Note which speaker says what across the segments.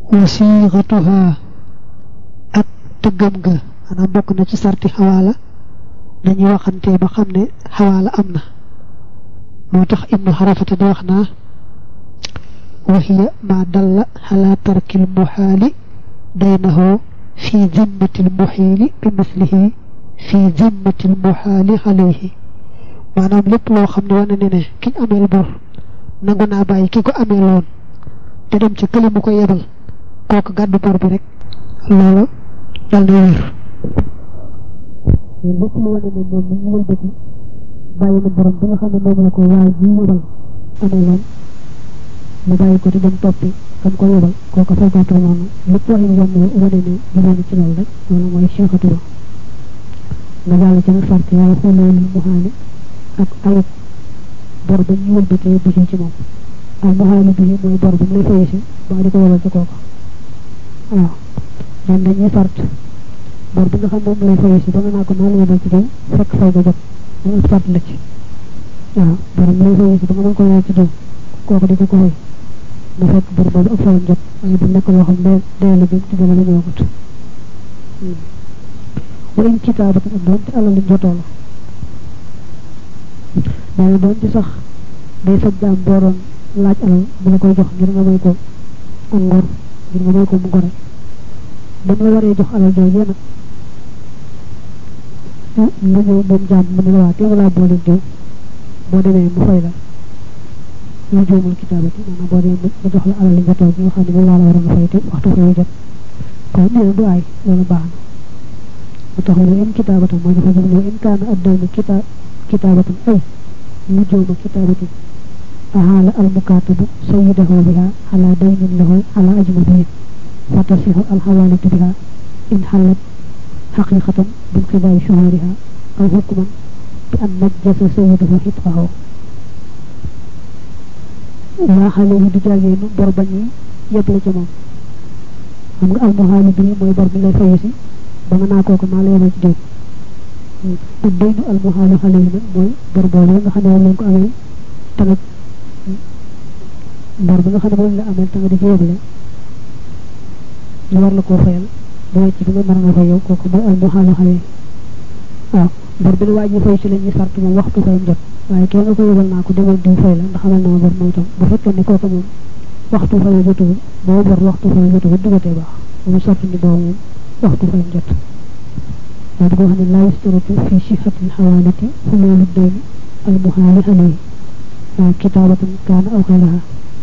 Speaker 1: wa siixatuha ak tëggam ga maanaam bokk na ci sarti xawaala dañuy waxante ba xam ne xawaala am na moo tax ibnu xarafata di wax naa waxiya ma dalla xala tarkil muxaali daynahu fi zimmatil muxiili bi mislihi fi zimmatil muxaali alayhi maanaam lépp loo xam ne wane ne ne kiñ ameel bor nangu naa bàyyi ki ko amee loon te dem ci kële mu ko yebal kooku gàddu bor bi rek loolu dal na wér
Speaker 2: lépp lu wane ne moom mi ñu wëlbati bàyyi na borom bi nga xam ne moom la ko waaye ji yebal amee loon mu bàyyi ko di dem toppi kam ko yebal kooku faykoto noonu lépp waxi yoon wane ne jubóonu ci loolu rek loolu mooy seexatu ba nga jàll ci nag sart waaye xooleelu muhaali ak ayib bor ba ñu wëlbatee bisi ci moom al muhaali bisi mooy bor bi mu lay faye si ba di ko yebal ci kooku waaw ñoom dañuy sart bor bi nga xam moom lay faye si ba nga naa ko naa la yebal ci diw fekk fay ga jot mu ëpp sart la ci waaw bor bi lay faye si ba nga mën ko yebal ci diw kooku di ko ko fay na fekk bor boobu ak fayam jot waaye bu nekk loo xam ne dee la jëm ci dama la ñëwagut wa in kitaabatan ak doon te alal li jotoo la nee na doon ci sax day sab jaam booroon laaj alal bu la koy jox ngir nga may ko am ngor ngir nga may ko mu gore ba mu la waree jox alal joojee nag nga ñëw moom jaam mu ne la waa teew laa boole diw boo demee mu fay la lu joomul kitaabati maanaam boo demee mu jox la alal li jotoo bi nga xam ne moom laa la waroon a fay te waxtu fay jot kon nee na du aay loolu baax na mu tax ne in kitaabatan mooy dafa jëm in kaana addaynu kita kitaabatan ay lu jooma kitaabatin ahaala almukaatabu sayidahu biha ala daynin lahu ala ajnabiyin fa tasixu alxawaalatu biha in xallat xaqiqatan binqidaay shuhuriha aw xukman bi an najjasa sayidahu xitqahu waa xale yi du jaageenu bor bañuy yeble ca moom xam nga almuhaali bi mooy bor bi lay fayu si ba nga naa kooku maa la yebal ci diw ak daynu almuhaalu xale yi nag mooy bor boobu nga xam ne moom lañ ko amee tamit bor bi nga xam ne moom la amee tamit di ci yeble ñu war la koo fayal bu wàcc fi nga mën nga fay yow kooku mooy almuhaalu xale yi waaw bor bi la waaj ñu fay si la ñuy sart moom waxtu fayam jot waaye kenn nga ko yebal naa ko demal diw fay la ndax xamal na ma bor moom itam bu fekkee ne kooku moom waxtu fayam jotuwul boo bor waxtu fayam jotuwul dugatee baax moom sart ni boobu moom waxtu fayam jot waaye boo xam ne laa yustaratu fi sixatil xawaalati xuluulu dayni almuhaali alayhi waaw kitaabatan kaana aw xayraha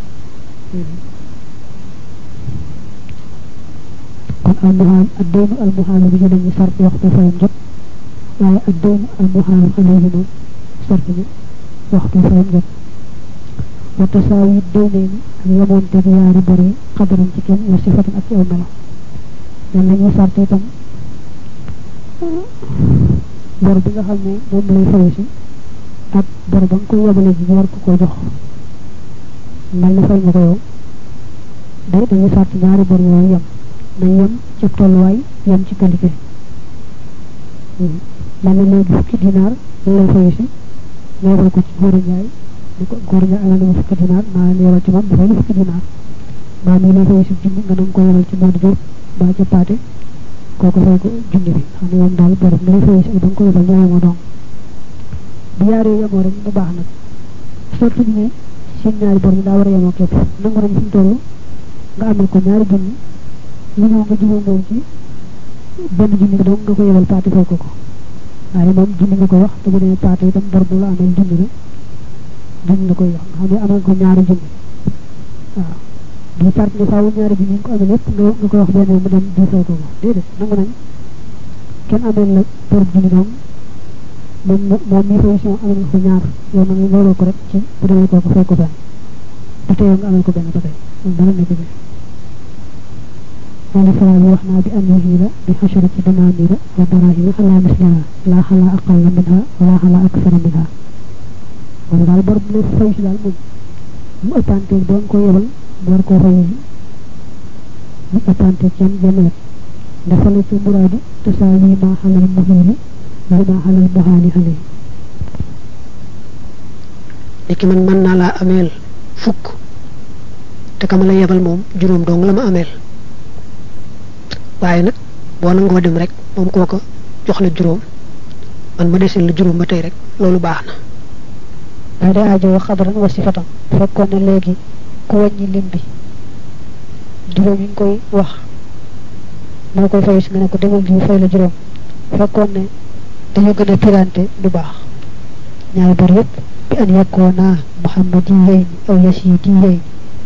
Speaker 2: kon almuhaal ak daynu almuhaalu bi ñu dañuy sart waxtu fayam jot waaye ak daynu almuhaalu alayhi moom sart bi waxtu fayam jot wa tasaawi daynayni ak yemoonte bi yaari bor yi xadaran ci kenn wa sifatan ak ci aw melo yan lañuy sart itam bor bi nga xam ne moom lay fayu si ak bor ba nga koy yebale ji war ko ko jox mel na fay nga ko yow day dañuy sart ñaari bor yooyu yem nañ yem ci tolluwaay yem ci qualité mel na léegi fukki dinaar lañ lay fayu si nga yebal ko ci góor a njaay ni ko góor a njaay amee na ma fukki dinaar maa leen yebal ci moom dafay la fukki dinaar mbaa mi lay fayu si junni nga nanga ko yebal ci Modou Diop mbaa ca Paate kooku fay ko junni bi xam ne moom daal borom nga lay fayu si ak ba nga ko yebal ñoo yemoo dong bu yaaree yemoo rek mu baax nag surtout ñu ne seen ñaari bor yi daa war a yemoo képp nangu nañ fi mu toll nga amal ko ñaari junni lu ñëw nga jubóo moom ci benn junni dong nga ko yebal Paate fay ko ko waaye moom junni nga koy wax te bu dee Paate itam bor bu la amee junni la junni la koy wax nga xam ne amal ko ñaari junni waaw du sart ne faawu ñaari junni nga ko amee lépp nga nga koy wax benn mu dem di fay ko ko déedéet nangu nañ kenn amee la bor junni dong moom moom mii fay si moom amee nga ko ñaar yow na nga looloo ko rek ci bu demee kooku fay ko benn bu teyoo nga amee ko benn ba tey moom dara nekk bi wala fara bi wax naa bi an yuhiila bi xasharati danaanira wa daraahima xalaa misliha laa xalaa aqalla minha wala xalaa aksara minha wala daal bor bu lay fay si daal moom mu ëppanteeg doon ko yebal mu war koo fay mu ëppanteeg yan benn wet dafa la ci muraadu tasaawi maa xalal muhiili li maa xalal muhaali alayhi
Speaker 1: léegi man mën naa laa ameel fukk te ka ma la yebal moom juróom dong la ma ameel waaye nag boo nangoo dem rek moom kooko jox la juróom man ma desel la juróom ba tey rek loolu baax
Speaker 2: daa
Speaker 1: na
Speaker 2: day aajo xadaran wa sifatan fekkoon ne léegi ku wàññi lim bi juróom yi nga koy wax moo koy fay si nga ne ko demal diw fay la juróom fekkoon ne dañu gën a pirante du baax ñaari bor yëpp bi an yakkoona muhammadi yeyni aw yasidi yeyni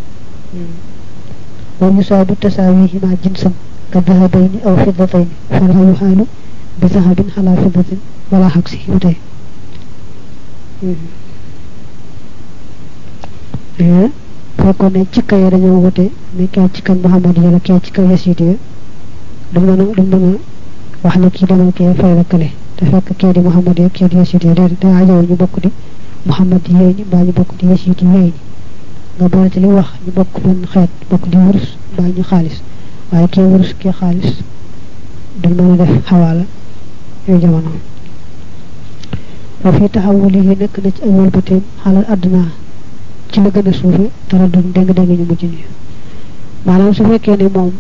Speaker 2: wa yusaabu tasaawihima jinsan ka dahabayni aw fiddatayni fala yuxaalu bi dahabin xala fiddatin wala xag si ba tey fekkoon ne cikka yi dañoo wute ne kee cikka muhammad yi la kee cikka yasidi ya du mën a du mën a wax ne kii demal kee fay la kële te fekk kee di muhammad yi kee di yasidi ya déedéet daa ajowoo ñu bokk di muhammad yi yooyu ni mbaa ñu bokk di yasidi yooyu ni nga boole ci li wax ñu bokk benn xeet bokk di wurus mbaa ñu xaalis waaye kee wurus kee xaalis duñ mën a def xawaala yooyu jamono wa fi taxawuli yi nekk na ci ay wëlbateem xalal àdduna ci la gën a suufe dara du dégg-dégg ñu mujj nii maanaam su fekkee ne moom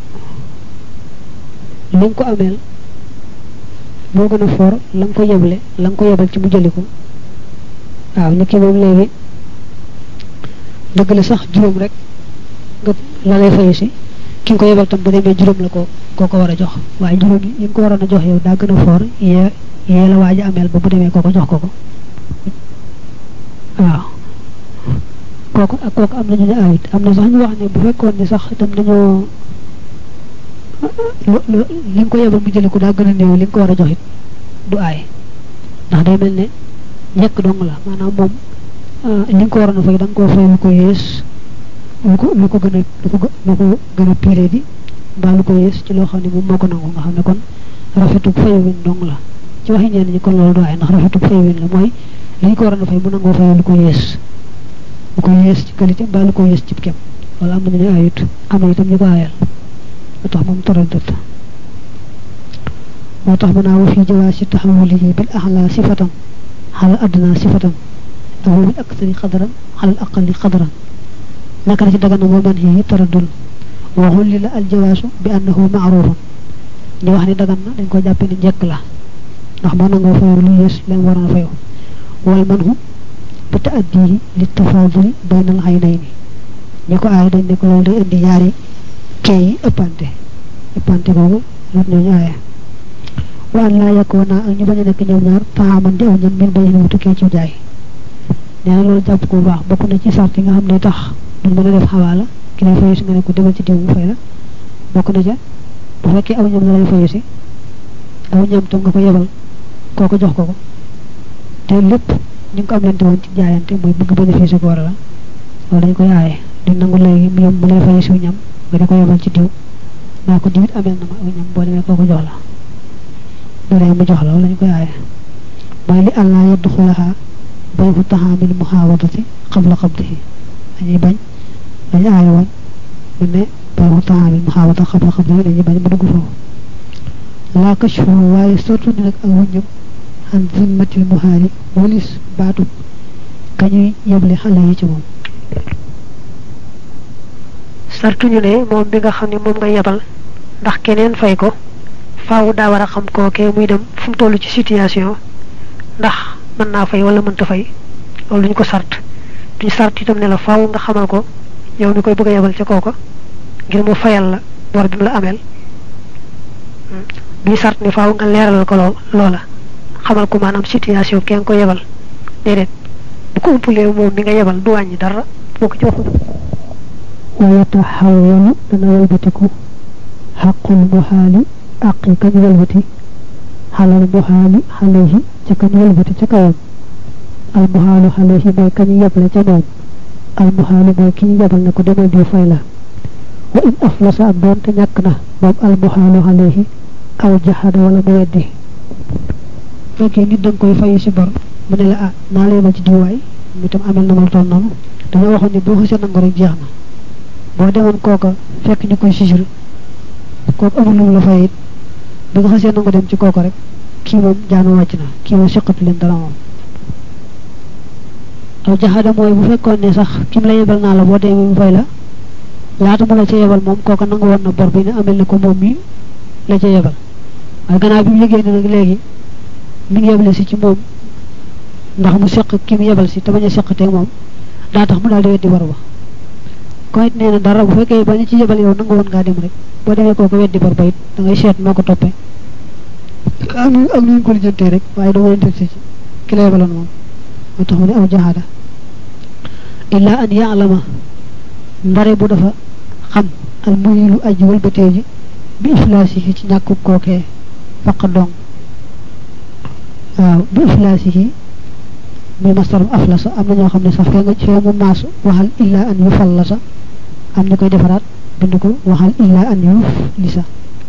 Speaker 2: li nga ko ameel moo gën a for la nga ko yeble la nga ko yebal ci mu jëli ko waaw ni ki moom léegi dëgg la sax juróom rek nga la lay fayu si ki nga ko yebal tam bu demee juróom la ko koo ko war a jox waaye juróom yi nga ko waroon a jox yow daa gën a for yee yee la waaj a ameel ba bu demee koo ko jox ko ko waaw kooku ak kooku am nañu ne ayit am na sax ñu wax ne bu fekkoon ne sax itam dañoo li nga ko yebal mu jëli ko daa gën a néew li nga ko war a jox it du aay ndax day mel ne njëkk dong la maanaam moom li nga ko waroon a fay da nga koo fay lu ko yées lu ko lu ko gën a lu ko lu ko gën a piré di mbaa lu ko yées ci loo xam ne moom moo ko nangu nga xam ne kon rafetug fay win dong la ci waxi ñenn ñi kon loolu du aay ndax rafetug fay win la mooy li ñu ko waroon a fay mu nangoo fay lu ko yées lu ko yées ci qualité mbaa lu ko yées ci kem wala am nañu ne ayut am na itam ñu ko aayal moo tax moom toral dëtt moo tax mën naa wa fii jawaas si taxawulihi bil axla sifatan xalal adduna sifatan aw bil aksari xadaran xalal aqali xadaran naka la ci dagana moo man yi taraddul waxul li la al jawaasu bi annahu maarufun ñu wax ni dagan na dañ ko jàppe ni njëkk la ndax moo nangoo fayu lu yées leen waroon a fayu wal man hu bi taaddihi li tafaaduli baynal aynayni ñi ko aay dañ ne ko loolu day indi ñaari kee yi ëppante ëppante boobu lut ñooñu aaye wa an laa yakkoo naa ak ñu bañ a nekk ñoom ñaar taxaman di aw ñam min bañ mu tukkee ci jaay nee na loolu jàpp ko bu baax bokk na ci sart yi nga xam ne tax duñ mën a def xawaala ki lay fayu si nga ne ko demal ci diw mu fay la bokk na ca bu fekkee aw ñam la lay fayu si aw ñam tam nga ko yebal kooko jox ko ko te lépp ñu ngi ko am lante woon ci jaayante mooy bëgg bénéfice ko war la loolu dañ koy aaye di nangu léegi mu yem mu lay fayu si ñam nga di ko yebal ci diw naa ko diwit amel na ma aw ñam boo demee kooko jox la dolee mu jox la wala ñu koy aaye mooy li àllaa yedd xulaxaa bay fu taxaamil muhaawadati xabla xabdihi dañuy bañ dañu aaye woon mu ne bay fu taxaamil muhaawada xabla xabdihi dañuy bañ mu dugg foofu laa kashfu waaye surtout ni nag ak wuññam an zimmatil muhaali walis baatu kañuy yeble xale yi ci moom
Speaker 1: sartuñu ne moom bi nga xam ne moom nga yebal ndax keneen fay ko faaw daa war a xam kookee muy dem fu mu toll ci situation ndax mën naa fay wala mënta fay loolu duñ ko sart duñ sart itam ne la faaw nga xamal ko yow mi koy bëgg a yebal ca kooka ngir mu fayal la bor bi mu la ameel duñ sart ne faaw nga leeralal ko loo loola xamal ko maanaam situation kenn ko yebal déedéet bu ko umpulee moom mi nga yebal du wàññi dara boo ko ci waxul
Speaker 2: wa yataxawalu dana walbatiku xaqul muhaali aqi kañ walbati xalal muhaali xalehi ca kañ walbati ca kawam al muhaalu xalehi mooy kañ yeble ca moom al muhaalu mooy ki ñu yebal ne ko demal di fay la wa in aflasa ak doonte ñàkk na moom al muhaalu xalehi aw jaxada wala mu weddi
Speaker 1: fekkee nit danga koy fayu si bor mu ne la ah naa la yebal ci diwaay mu itam amel na ma toll noonu dañoo waxoon ne boo xasee nangu rek jeex na boo demoon kooka fekk ñu koy sisir kooku amul lu mu la fay it bi nga xasee nangu dem ci kooka rek kii moom jaanu wàcc na kii moom seqatu leen dara moom aw jaxada mooy bu fekkoon ne sax kim la yebal naa la boo demee mu fay la laata mu la ca yebal moom kooka nangu woon na bor bi ne amel na ko moom mi la ca yebal waaye gannaaw bi mu yëgee ne nag léegi mi ngi yebale si ci moom ndax mu seq ki mu yebal si te bañ a seq te moom daa tax mu daal di weddi war ba ko it nee na dara bu fekkee bañ ci yebal yow nangu woon ngaa dem rek boo demee kooku weddi bor ba it da ngay seet noo ko toppee ak nu ak nuñ ko lijjantee rek waaye dama leen teg si ki la yebaloon moom moo tax mu ne aw jaxaada illa an yaalama ndare bu dafa xam al muyilu aji walbatee ji bi iflaasihi ci ñàkku kookee faq dong waaw bi iflaasihi muy mastarum aflasa am na ñoo xam ne sax fee nga fee mu maas waxal illa an yu fallasa am ñu koy defaraat bind ko waxal illa an yu lisa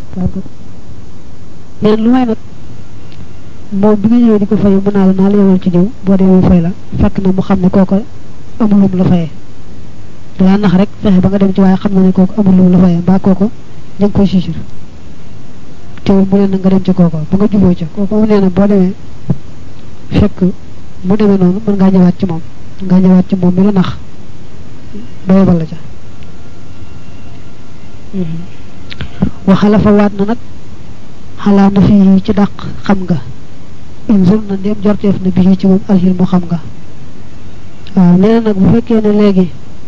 Speaker 1: neen lu may nag moom bi nga ñëwee di ko fay mën naa la naa la yowal ci diw boo demee fay la fekk na mu xam ne kooko amul lum la fayee dalaa nax rek fexe ba nga dem ci waaye xam na ne kooku amul lum la fayee mbaa kooko ñu ngi koy sisir teewul mu ne na nga dem ci kooko ba nga juboo ca kooku mu nee na boo demee fekk mu demee noonu mën ngaa ñëwaat ci moom ngaa ñëwaat ci moom mi la nax ba yebal la ca waxala fa waat na nag xalaa na fii ci dàq xam nga inzur na ndéem jorteef na bii ci moom alxil mu xam nga waaw nee na nag bu fekkee ne léegi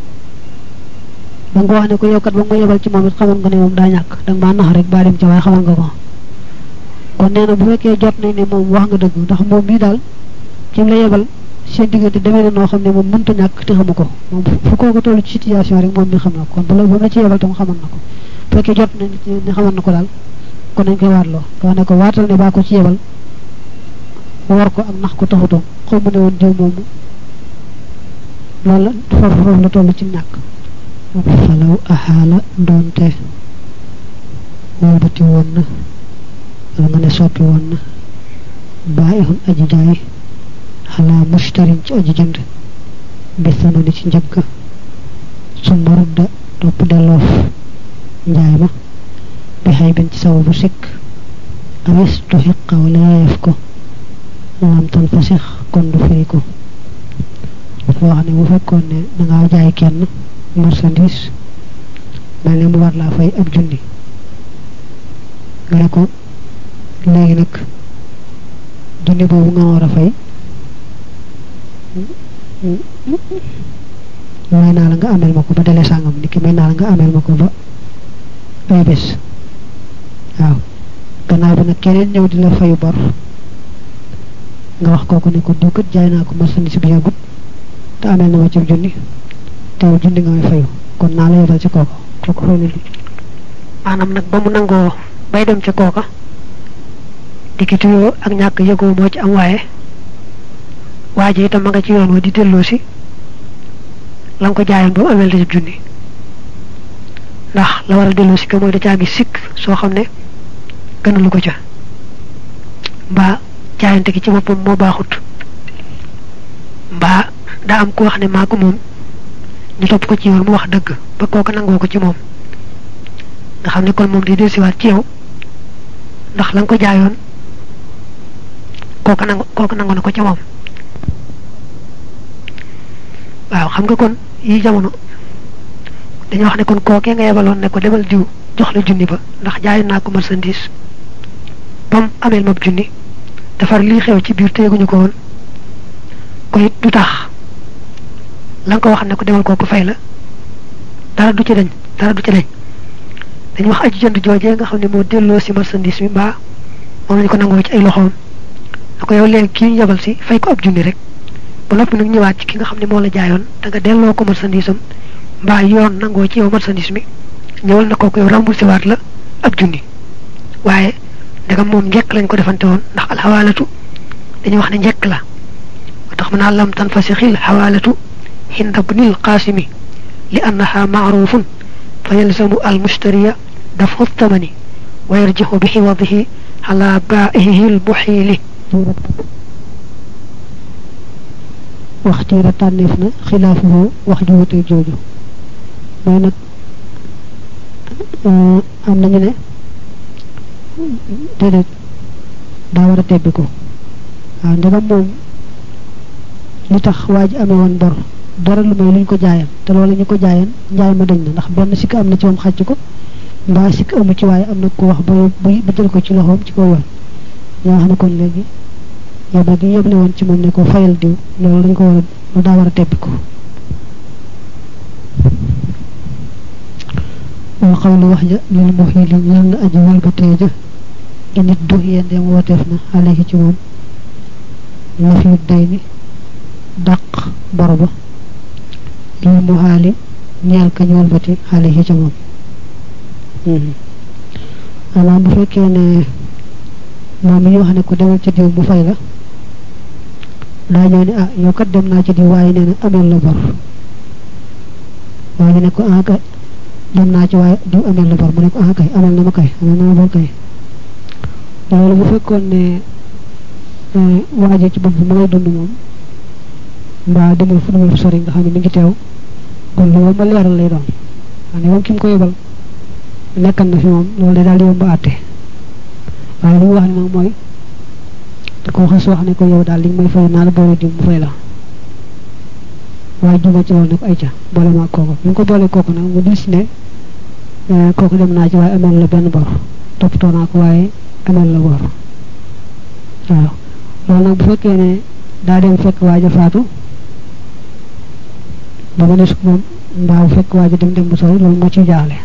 Speaker 1: da nga ko wax ne ko yow kat ba nga ma yebal ci moom it xamoon nga ne moom daa ñàkk da nga maa nax rek baa dem ci waaye xamoon nga ko kon nee na bu fekkee jot nañ ne moom wax nga dëgg ndax moom mii daal ci la yebal seen diggante demee na noo xam ne moom mënta ñàkk te xamu ko moom fu kooku toll ci situation rek moom mi xam na ko kon bu la bu la ci yebal tam xamoon na ko bu fekkee jot nañ ne xamoon na ko daal kon nañ koy waatloo nga wax ne ko waatal ne baa ko ci yebal war ko ak nax ko taxutoon xaw mu ne woon diw moomu loolu la foofu foofu la toll ci ñàkk falaw axaala doonte wëlbati woon na wala nga ne soppi woon na bàyyixun aji jaay xalaa mushtarin ci aji jënd bi sanani ci njëgg summa rudda topp delloof njaay ma bi xay bin ci sababu sikk awis tu xiqa wala yeef ko lam tan fasix kon du firi ko dafa wax ne bu fekkoon ne dangaa jaay kenn marchandise mel ne mu war laa fay ab junni nga ne ko léegi nag junni boobu nga war a fay may naa la nga amel ma ko ba dele sàngam niki may naa la nga amel ma ko ba ay bés waaw gannaaw bi nag keneen ñëw di la fayu bor nga wax kooku ne ko diw kat jaay naa ko marchandise bi yàggut te amel na ma ci junni teew junni nga may fayu kon naa la yebal ci kooka kooku fay na li maanaam nag ba mu nangoo bay dem ca kooka dikituyoo ak ñàkk yëgoo moo ci am waaye waa ji itam ma nga ci yoon wa di delloo si la nga ko jaayoon ba mu amel la ci junni ndax la war a delloo si ko mooy da caa gis sikk soo xam ne gënalu ko ca mbaa jaayante gi ci boppam moo baaxut mbaa daa am ku wax ne maa ko moom ñu topp ko ci yoon mu wax dëgg ba kooka nangoo ko ci moom nga xam ne kon moom di dellusiwaat ci yow ndax la nga ko jaayoon kooka nangu kooka nangu na ko ca moom waaw xam nga kon yi jamono dañu wax ne kon kookee nga yebaloon ne ko demal diw jox la junni ba ndax jaayoon naa ko marchandise bam ameel mab junni defar lii xew ci biir teeguñu ko woon ko it du tax la nga ko wax ne ko demal kooku fay la dara du ci dañ dara du ci dañ dañu wax aji jënd joojee nga xam ne moo delloo si marchandise bi mbaa moom lañu ko nangoo ci ay loxoom da ko yow léegi kii ñu yebal si fay ko ab junni rek ba noppi nag ñëwaat ci ki nga xam ne moo la jaayoon da nga delloo ko marchandise am mbaa yoon nangoo ci yow marchandise mi ñëwal na kooku yow remboursé waat la ab junni waaye ndegam moom njekk lañ ko defante woon ndax alxawaalatu dañuy wax ne njekk la moo tax mën naa lam tan fasixil xawaalatu hinda bnil qaasimi li annaha maarufun fa yalzamu al mushtariya dafu thamani wa yarjixu bi xiwadihi ala baa'ihi al muxiili waxtiira tànneef na xilaafuhu wax ju wute jooju mooy nag am nañu ne déedéet daa war a tebbi ko waaw ndegam moom li tax waa ji amee woon bor dara lu may luñ ko jaayan te loolu ñu ko jaayan njaay ma dañ na ndax benn sikk am na ci moom xàcc ko mbaa sikk amu ci waaye am na ko wax ba ba jël ko ci loxoom ci kaw yoon ñoo xam ne kon léegi yóbba gi yëble woon ci moom ne ko fayal diw loolu dañ ko war a lu daa war a tebbi ko wa xawlu wax ja lil muhili ñeel na aji walbatee ja init du yeen dem wooteef na alayhi ci moom la fi day ni dàq bor ba lil muhaali ñeel ka ñu walbati alayhi ci moom maanaam bu fekkee ne moom mi ñu wax ne ko demal ci diw mu fay la daa ñëw ne ah yow kat dem naa ci diw waaye nee na ameel la bor waaye ne ko ah kay dem naa ci waaye diw ameel la bor mu ne ko ah kay ameel na ma kay ameel na ma bor kay loolu bu fekkoon ne waaje ci bopp ma ngay dund moom mbaa demul fu demul sori nga xam ne mi ngi teew kon lu ma leeral lay doon xam ne moom ki mu ko yebal nekkan na fi moom loolu day daal di yomb a àtte waaye li mu wax ne nag mooy da ko xas wax ne ko yow daal li nga may fay naa la boole diw mu fay la waaye juma ci loolu ne ko ay ca boole ma kooku bi nga ko boole kooku nag mu dis ne kooku dem naa ci waaye amel la benn bor toppatoo naa ko waaye amel la bor waaw loolu nag bu fekkee ne daa dem fekk waaja faatu ba mu ne su moom mbaa bu fekk waaja dem dem bu sori loolu moo ciy jaaxle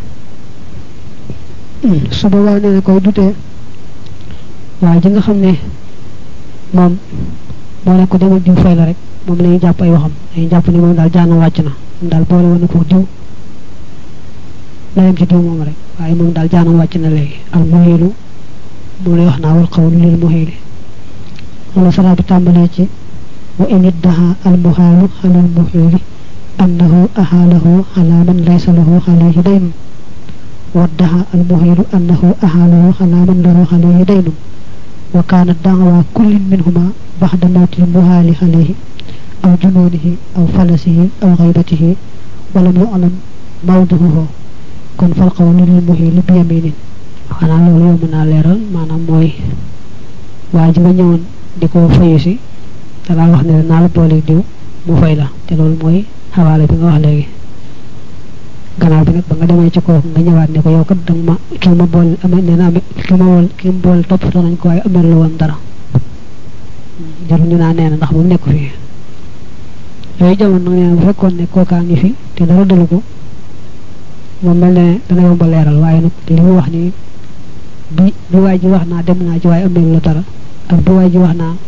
Speaker 1: su boobaa nee na koy dutee waaye ji nga xam ne moom moo ne ko demal diw fay la rek moom la ñuy jàpp ay waxam dañuy jàpp ne moom daal jaana wàcc na moom daal boole woon na ko diw la yem ci diw moom rek waaye moom daal jaana wàcc na léegi al muhilu moom lay wax naa wal xawlu lil muhili wala saraa bi tàmbalee ci wa in iddaha al muhaalu alal muhili annahu ahaalahu ala man laysa lahu alayhi daynun waddaha al muhilu annahu ahaalahu ala man lahu alayhi daynun wa kaanat daawa kullin minhuma baxda mawtil muhaali alayhi aw junoonihi aw falasihi aw xaybatihi walam yuclam mawduhuhu kon fal qawlu lil muhiili bi yaminin xanaa loolu yomb naa leeral maanaam mooy waa ji nga ñëwoon di ko fayu si dalaa wax ne naa la boole diw mu fay la te loolu mooy xawaale bi nga wax léegi gannaaw bi nag ba nga demee ci kooku nga ñëwaat ne ko yow kat danga ma kii ma bool amee nee na amee kii ma bool kii ma bool toppatoo nañ ko waaye amee la woon dara jarul ñu naa nee na ndax moom nekk fii yooyu jamono nag nee na bu fekkoon ne kookaa ngi fi te dara dalu ko moom mel ne dana yomba leeral waaye nag li mu wax ni bi bi waay ji wax naa dem naa ci waaye amee la dara ak bi waay ji wax naa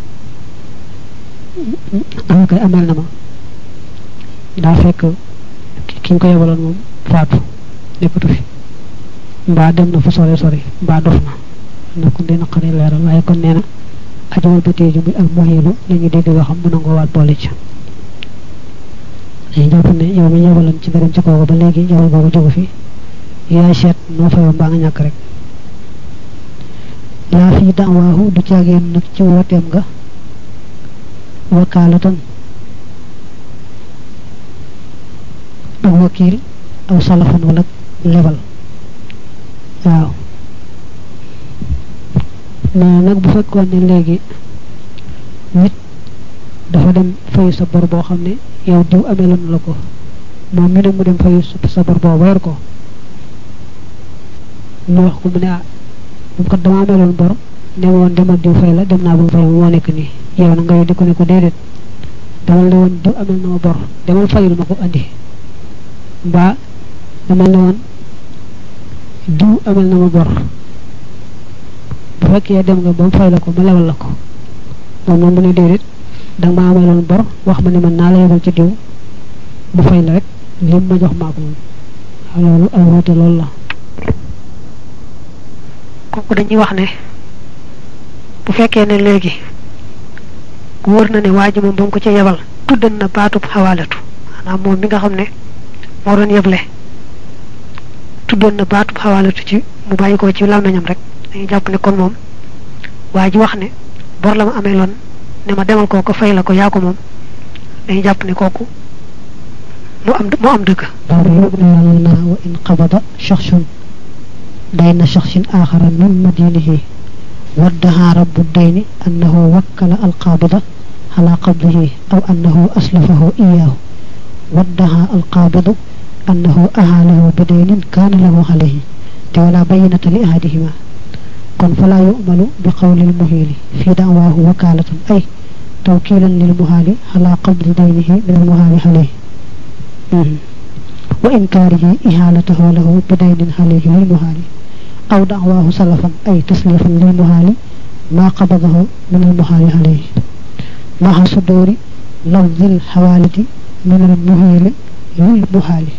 Speaker 1: am kay ameel na ma daa fekk ki ñu ko yebaloon moom faatu nekkatu fi mbaa dem na fu sore sori mbaa dof na na kon dina xare leeral waaye kon nee na ajowal ba téeju muy ak moyilu la ñu dégg yoo xam mën nga waat boole ci dañu jàpp ne yow mi yebaloon ci nga dem ci kooku ba léegi yebal googu jógu fi yaay seet noo fayoo mbaa nga ñàkk rek laa fii daawaahu du caageen nag ci wooteem nga wakaalatan ak wakiil aw salafan wala lebal waaw mais nag bu fekkoon ne léegi nit dafa dem fayu sa bor boo xam ne yow diw ameloon la ko moom mi ne mu dem fayu sa bor boo weer ko ñu wax ko mu ne ah moom kat dama ameloon bor ne woon demal diw fay la dem naa bu fay moo nekk nii yow na nga yow di ko ne ko déedéet demal ne woon diw amel na ma bor demal fayul ma ko andi mbaa demal ne woon diw amel na ma bor bu fekkee dem nga ba mu fay la ko ma lewal la ko moom moom mu ne déedéet danga ma ameloon bor wax ma ne man naa la yebal ci diw mu fay la rek lim ma jox maa ko moom loolu ay woote loolu la
Speaker 2: kooku dañuy wax ne bu fekkee ne léegi wóor na ne waa ji moom ba mu ko ca yebal tuddan na baatub xawaalatu maanaam moom mi nga xam ne moo doon yeble tuddoon na baatub xawaalatu ci mu bàyyi ko ci làmmiñam rek dañuy jàpp ne kon moom waa ji wax ne bor la ma amee loon ne ma demal koo ko fay la ko yaa ko moom dañuy jàpp ne kooku mu am mu am dëgg
Speaker 1: na wa in qabada shakhsun bayna shakhsin akhara min madinihi waddaha rabbu dayni annahu wakkala alqabida ala qabdihi aw annahu aslafahu iyahu waddaha alqabidu annahu ahalahu bidaynin kana lahu alayhi te wala bayyinata li ahadihima kon fala yu'malu bi qawlil muhili fi da'wahu wakalatun ay tawkilan lil muhali ala qabdi daynihi min al muhali alayhi wa inkarihi ihalatahu lahu bi daynin alayhi lil muhali aw da'wahu salafan ay taslifan lil muhali ma qabadahu min al muhali alayhi ma'a suduri lafzil hawalati min al muhili lil muhali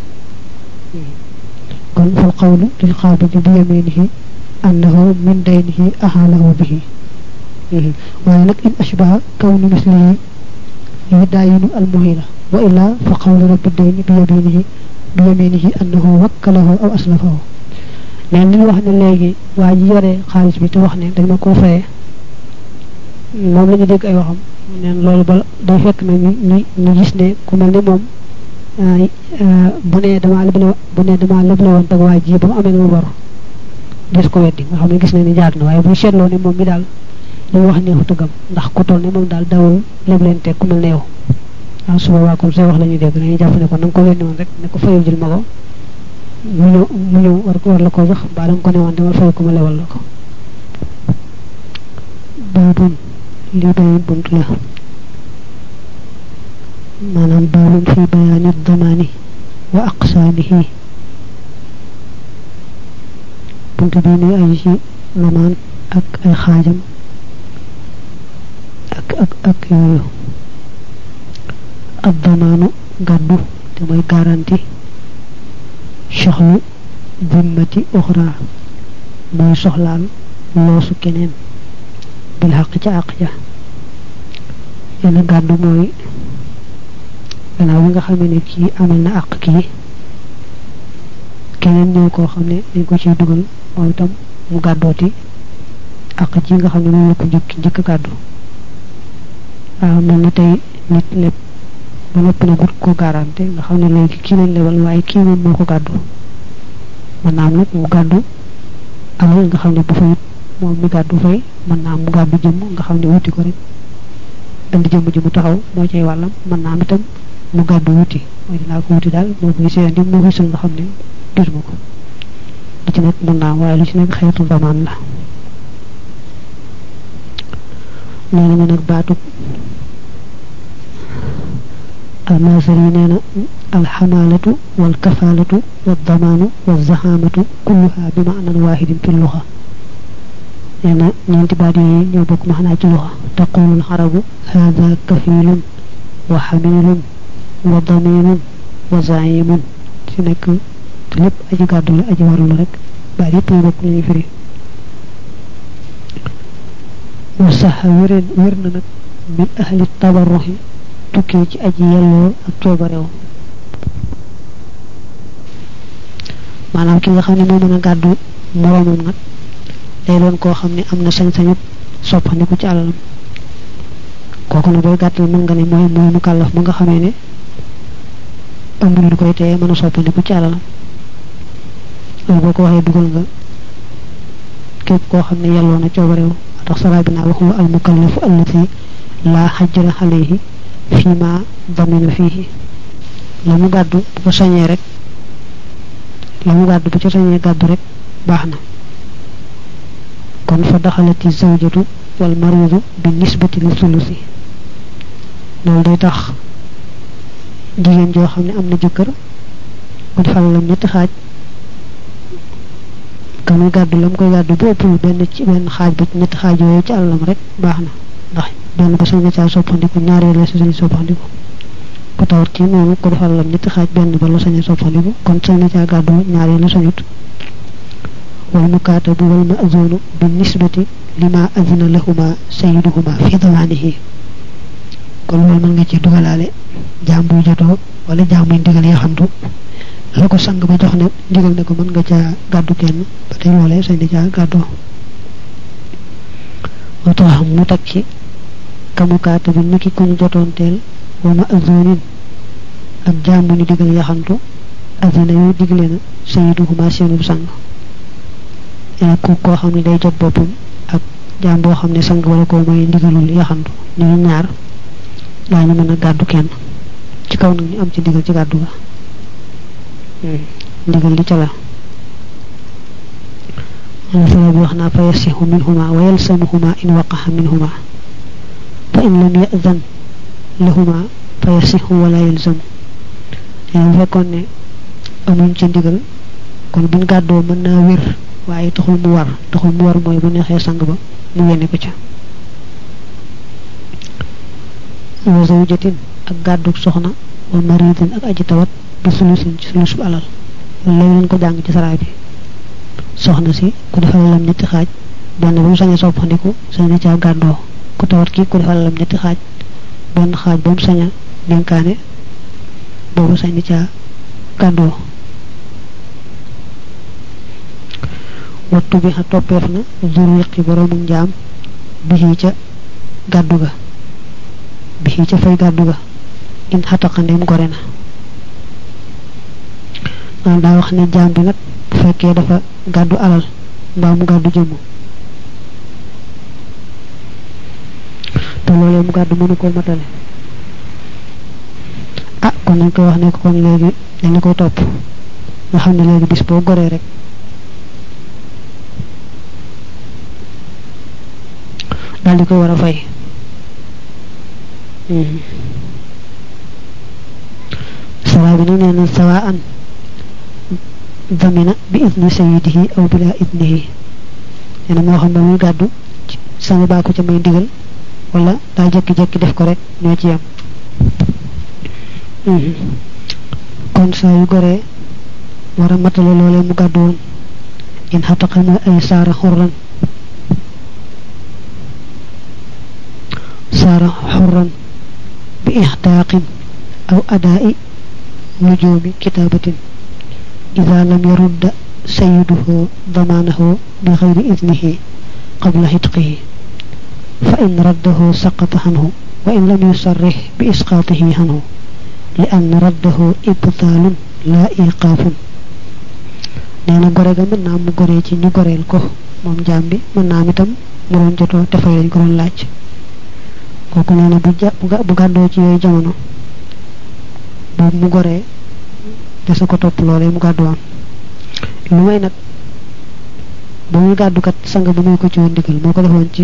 Speaker 1: kon fal qawlu lil qabidi bi yaminihi annahu min daynihi ahalahu bihi waaye nag in ashbaha kawnu mislihi yudaayinu almuhila wa illa fa qawlu rabbi dayni bi yaminihi bi yaminihi annahu wakkalahu aw aslafahu mais li wax ne léegi waa ji yore xaalis bi te wax ne dañ ma koo fayee moom la ñu dégg ay waxam neen loolu ba day fekk na ñu ñu ñu gis ne ku mel ne moom bu ne damaa leble bu ne damaa leble woon tag waa ji ba mu amee na mu bor des ko weddi nga xam ne gis na ni jaar na waaye bu seetloo ne moom mi daal li mu wax neexu tëggam ndax ku toll ne moom daal dawul lebleente ku mel ne yow waaw suba waa comme say wax la ñuy dégg dañuy jàpp ne ko na nga ko weddi woon rek ne ko fayul jël ma ko mu ñëw mu ñëw war ko war la ko jox mbaa da nga ko ne woon dama fay ko ma lewal la ko baabun lii beneen bunt la maanaam baabun fi bayaani damaani wa aqsaamihi bunt bii ne ay ci lamaan ak ay xaajam ak ak ak yooyu ab damaanu gàddu te mooy garanti soxlu dimmati uxra mooy soxlaal loosu keneen bil xaq ca àq ja yenn gàddu mooy gannaaw bi nga xam ne kii amal na àq kii keneen ñëw koo xam ne dañ ko ciy dugal moom itam mu gàddooti àq ji nga xam ne moom la ko njëkk njëkk gàddu waaw mel na tey nit lépp ba noppi na gut ko garanté nga xam ne léegi kii lañ lebal waaye kii moom moo ko gàddu mën naa am nag mu gàddu alal nga xam ne bu fayut moom mi gàddu fay mën naa am mu gàddu jëmm nga xam ne wuti ko rek indi jëmm ji mu taxaw moo cay wàllam mën naa am itam mu gàddu wuti mooy dinaa ko wuti daal moo koy seen di moo koy sul nga xam ne gisuma ko li ci nekk mën naa am waaye li ci nekk xeetu zamaan la loolu mu nag baatu almasar yi nee na alxamalatu walkafalatu waddamaanu walzahamatu kulluha bi maanan waxidin fi luxa nee na ñeenti baat yooyu ñoo bokk maxnaa ci luxa taqulu alxarabu hada kafilun wa xamilun wa daminun wa zaimun ci nekk lépp aji gàddu la aji waru la rek baat yëpp ñu bokk lu ñuy firi wa saxa wéren wér na nag min ahli tabarruxi tukkee ci aji yelloo ak coobarew maanaam ki nga xam ne moo mën a gàddu moroomam nag day doon koo xam ne am na sañ-sañu soppandiku ci alalam kooku nag booy gàttal mën nga ne mooy mooy mu kàllaf mu nga xamee ne amul lu koy teye mën a soppandiku ci alalam loolu boo ko waxee dugal nga képp koo xam ne yelloo na coobarew tax saraa bi naa wax wa al mukallafu allati laa xajjala alayhi fii ma damina fiihi la mu gàddu bu ko sañee rek la mu gàddu bu ca sañee gàddu rek baax na kon fa daxalati zawjatu wal maridu bi nisbati li sulusi loolu day tax jigéen joo xam ne am na jëkkër bu defal lam ñetti xaaj ka muy gàddu la mu koy gàddu bu ëppul benn ci benn xaaj ba ci ñetti xaaj yooyu ci àllam rek baax na ndax benn ba sañ na caa soppandiku ñaareel la si sañ soppandiku ku tawat kii noonu ko defal lam ñetti xaaj benn ba la sañ a soppandiku kon sañ na caa gàddu ñaareel la sañut wal mukaatabu wal maazunu bi nisbati lima azina lahuma sayiduhuma fi damaanihi kon loolu mën nga ci dugalaale jaam buy jotoo wala jaam buy ndigal yaxantu la ko sang ba jox ne ndigal ne ko mën nga caa gàddu kenn ba tey loolee sañ na caa gàddoo moo tax mu teg ci kamukaata bi niki ku ñu jotoon teel wa ma azonin ak jaam bu ñu digal yaxantu azina yu digle na sayiduhuma seenu sang yaa ku koo xam ne day jot boppam ak jaam boo xam ne sang wala koo mooy ndigalul yaxantu ñooy ñaar daañu mën a gàddu kenn ci kaw nag ñu am ci ndigal ci gàddu ga ndigal li ca la sala bi wax naa fa yasihu minhuma wa yalsamuhuma in waqaxa minhuma fa in lam yazan lahuma fa yasihu wala yalzamu yaa bu fekkoon ne amuñ ci ndigal kon buñ gàddoo mën naa wér waaye taxul mu war taxul mu war mooy bu neexee sang ba mu yéene ko ca wa zawjatin ak gàdduk soxna wa maridin ak aji tawat bi sulusin ci sulusu alal léegi leen ko jàng ci saraay bi soxna si ku defal lam ñetti xaaj benn ba mu sañee soppandiku sañ na caa gàddoo ku tawat kii ku defal lam ñetti xaaj benn xaaj ba mu sañ a dénkaane boobu sañ na caa gàddoo wattu bi xa toppeef na jur yëqi boroomu njaam bixii ca gàddu ga bixii ca fay gàddu ga in xataqandeem gore na maanaam daa wax ne jaam bi nag bu fekkee dafa gàddu alal mbaa mu gàddu jëmm te loolee mu gàddu mënu koo matale ah kon nañ koy wax ne ko kon léegi dañu koy topp nga xam ne léegi bis boo goree rek daal di koy war a fay sawa bi nag nee na sawa an damina bi idni sayidihi aw bila idnihi nee na moo xam ba muy gàddu sama baa ko ca may ndigal wala daa jekki-jekki def ko rek ñoo ci yam kon saa yu goree war a matale loolee mu gàddu woon in xataqa mooy ay saara xurran saara xurran bi ixtaaqin aw adaa'i nujoomi kitaabatin ida lam yarudda sayiduhu damaanahu bi xayri idnihi qabla xitqihi fa in raddahu saqata xanhu wa in lam yusarrix bi isqaatihi xanhu li ann raddahu ibtaalun laa iqaafun nee na gore ga mën naa mu goree ci ñu goreel ko moom jaam bi mën naa am itam mu doon jotoo te fay lañ ko doon laaj kooku nee na bu ja bu gàddoo ci yooyu jamono boobu mu goree te su ko topp loolee mu gàddu woon lu may nag ba muy gàddukat sang bi muy ko ci woon ndigal moo ko defoon ci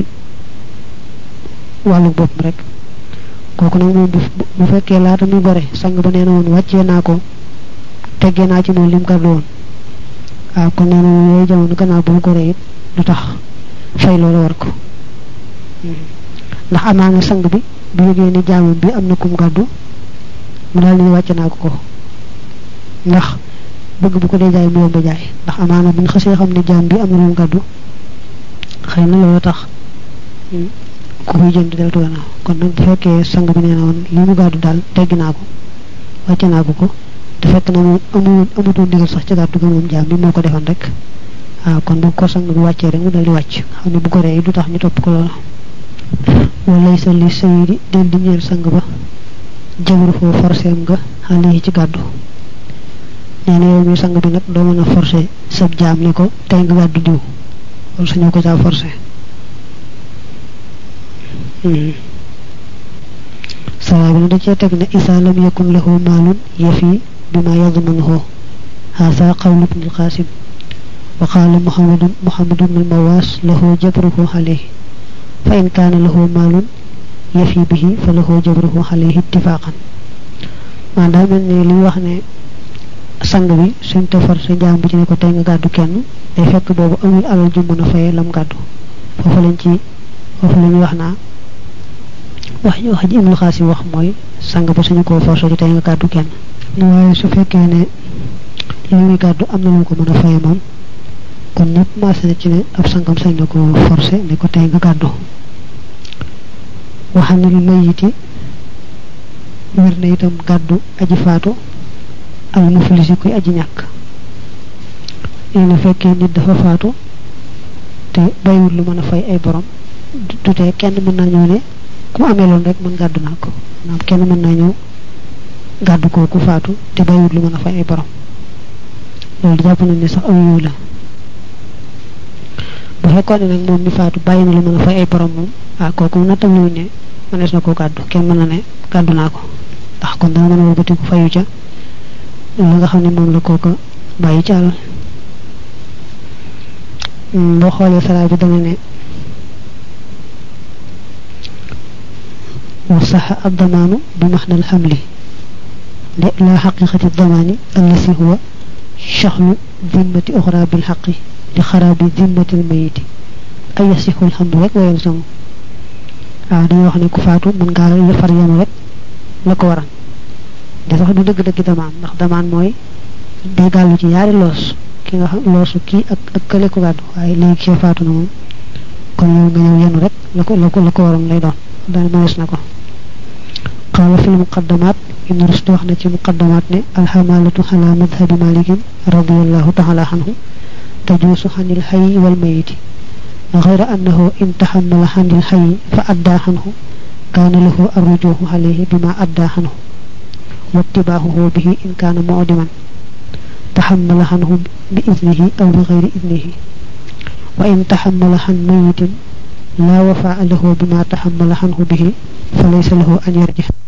Speaker 1: wàllu bopp rek kooku nag moom bu fekkee laata muy gore sang ba nee na woon wàccee naa ko teggee naa ci moom lim gàddu woon waaw kon nee na yooyu jamono gannaaw bu mu goree it du tax fay loolu war ko ndax amaa nga sang bi bu yëgee ne jaamam bi am na kum gàddu mu daal ni wàcce naa ko ko ndax bëgg bu ko dee jaay mu yomb jaay ndax amaana bu ñu xasee xam ne jaam bi am na lu mu gàddu xëy na loolu tax ku koy jënd deltu gannaaw kon nag bu fekkee sang bi nee na woon li mu gàddu daal teggi naa ko wàcce naa ko ko te fekk na moom amul amutoon ndigal sax ci gàddu ga moom jaam bi moo ko defoon rek waaw kon bu ko sang bi wàccee rek mu dal di wàcc xam ne bu ko ree du tax ñu topp ko loola walay sa li sayidi del di ñeel sang ba jabru foo forcéem nga xale yi ci gàddu nee na yow mi sang bi nag doo mën a forcé sab jaam ni ko tey nga gàddu diw wala sañoo ko caa forcé saraa bi na da cee teg ne isa lam yakun lahu maalun yafi bi ma yadmanuhu haasa qawlu ibn alqasim wa qaala muhammadun muhammadu bnu almawaas lahu jabruhu alayhi fa in kaana lahu maalun yafi bihi fa lahu jabruhu alayhi ittifaqan maa daa mel ne li wax ne sang bi suñ te forcé jaam bi ci ne ko tey nga gàddu kenn day fekk boobu amul alal ju mën a fayee lam gàddu foofu lañ ci foofu la ñuy wax naa wax wax ji Ibnul Xaasim wax mooy sang ba suñu koo forcé ci tey nga gàddu kenn waaye su fekkee ne li muy gàddu am na lu ko mën a fayee moom kon ñëpp maase na ci ne ab sangam sañ na ko forcé ne ko tey nga gàddu waxam ne lu mayiti wér na itam gàddu aji faatu al muflisi koy aji ñàkk nee na fekkee nit dafa faatu te bayiwul lu mën a fay ay borom du tee kenn mën naa ñëw ne ku amee loon rek mën gàddu naa ko maanaam kenn mën naa ñëw gàddu ko ku faatu te bayiwul lu mën a fay ay borom loolu jàpp nañ ne sax aw yiw la bu fekkoon ne nag moom mi faatu bàyyi na lu mën a fay ay borom moom ah kooku nattam luñ ne mënees na koo gàddu kenn mën na ne gàddu naa ko ndax kon dana mën a wëlbatiku fayu ca la nga xam ne moom la kooka bàyyi ci àll boo xoolee saraa bi dana ne wa saxa addamaanu bi maxna alxamli de la xaqiqati damaani allasi huwa shaxlu dimmati oxra bil xaqi li xaraabi dimmati almayiti ay yasixu alxamdu rek wayal sama waaw dañuy wax ne ku faatu mën ngaa far yenu rek la ko waral de sax du dëgg-dëgg damaan ndax damaan mooy day gàllu ci yaari loos ki nga xam loosu kii ak ak kële ko gàddu waaye léegi kii faatu na moom kon yow nga ñëw yenu rek la ko la ko la ko waroon lay doon daal mënees na ko qaala fi lmuqaddamaat ibnu rusd wax na ci muqaddamaat ne alxamalatu ala madhabi malikin radiallahu taala anhu tajuusu xanil xayi wal mayiti غير أنه إن تحمل عن الحي فأدى عنه كان له الرجوع عليه بما أدى عنه واتباعه به إن كان معدما تحمل عنه بإذنه أو بغير إذنه وإن تحمل عن ميت لا وفاء له بما تحمل عنه به فليس له أن يرجع